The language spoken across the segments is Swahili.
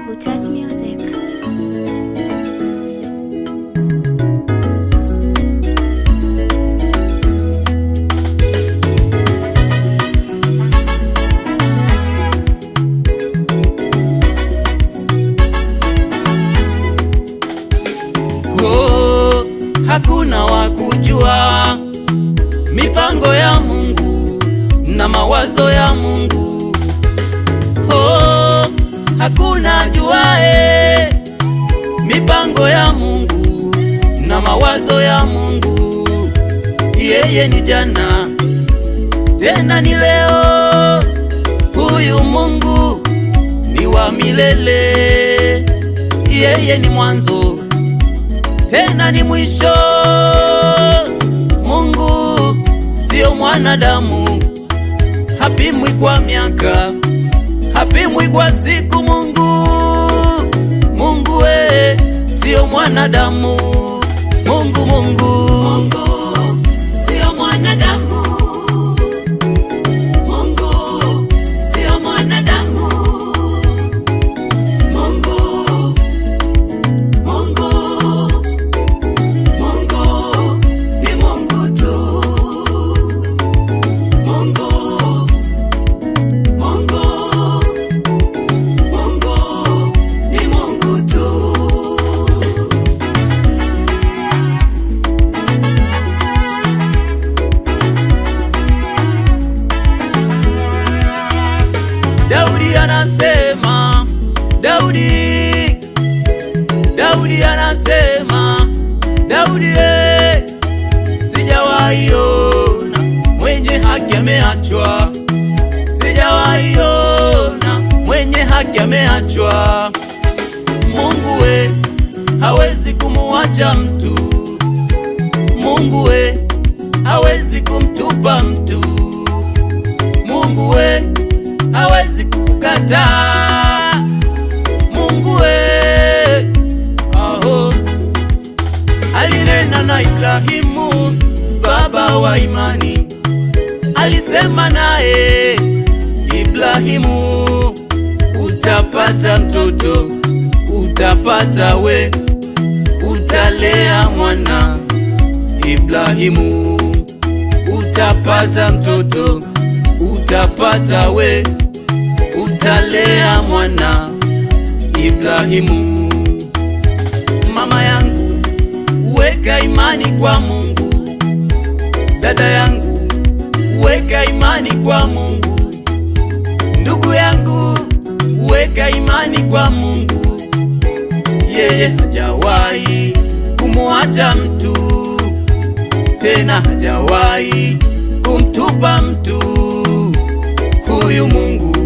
Butch Music. Oh, hakuna wa kujua mipango ya Mungu na mawazo ya Mungu. Oh, hakuna juae mipango ya Mungu na mawazo ya Mungu. Yeye ni jana tena ni leo, huyu Mungu ni wa milele. Yeye ni mwanzo tena ni mwisho. Mungu sio mwanadamu, hapimwi kwa miaka, hapimwi kwa siku. Mungu, Mungu we sio mwanadamu. Mungu, Mungu, Mungu sio mwanadamu. Mungu sio mwanadamu. Mungu, Mungu Mungu ni Mungu tu. Mungu, Mungu, Mungu ni Mungu tu. Daudi anasema, Daudi, Daudi anasema, Daudi eh, sijawahi ona mwenye haki ameachwa, sijawahi ona mwenye haki ameachwa. Mungu we hawezi kumuacha mtu, Mungu we hawezi kumtupa mtu, Mungu we hawezi kukukataa, Mungu we aho alinena na Ibrahimu baba wa imani, alisema naye Ibrahimu, utapata mtoto, utapata we, utalea mwana. Ibrahimu, utapata mtoto, utapata we, utalea mwana. Ibrahimu, mama yangu weka imani kwa Mungu. Dada yangu, weka imani kwa Mungu. Ndugu yangu, weka imani kwa Mungu. Yeye hajawahi kumuacha mtu, tena hajawahi kumtupa mtu. Huyu Mungu,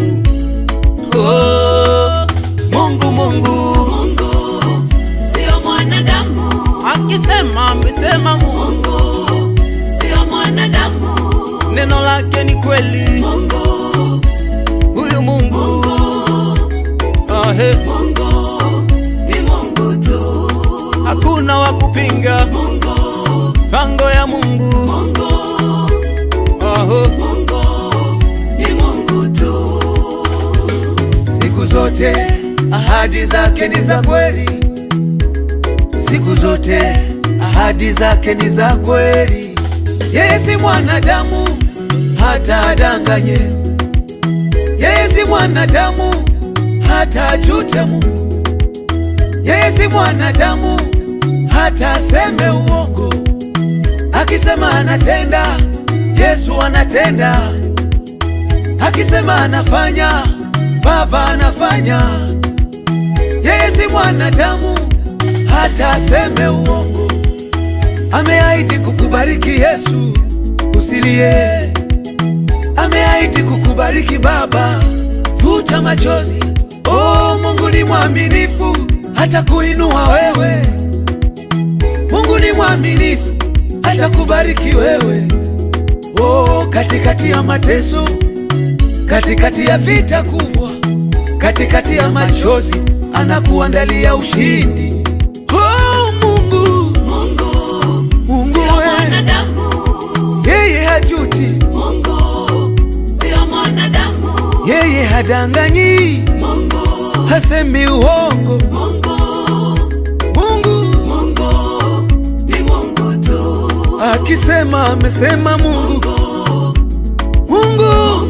oh, Mungu, Mungu, Mungu sio mwanadamu. Akisema amesema Mungu, sio mwanadamu. Neno lake ni kweli. Mungu, huyu Mungu, ahe, Mungu ni Mungu tu, hakuna wa kupinga. Mungu, pango ya Mungu, Mungu, aho, Mungu ni Mungu tu. Siku zote ahadi zake ni za kweli, siku zote ahadi zake ni za kweli. Yeye si mwanadamu hata adanganye, yeye si mwanadamu hata ajute Mungu, yeye si mwanadamu hata aseme uongo. Akisema anatenda, Yesu anatenda. Akisema anafanya, Baba anafanya. Yeye si mwanadamu hata aseme uongo. Ameahidi kukubariki Yesu, usilie. Ameahidi kukubariki Baba, futa machozi. Oh, Mungu ni mwaminifu hata kuinua wewe. Mungu ni mwaminifu hata kubariki wewe. Oh, katikati ya mateso, katikati ya vita kubwa, katikati ya machozi, anakuandalia ushindi. Oh, Mungu, Mungu Mungu sio we, mwanadamu. yeye hajuti, Mungu sio mwanadamu. yeye hadanganyi, Mungu hasemi uongo. Mungu, Mungu Mungu ni Mungu tu. akisema amesema. Mungu Mungu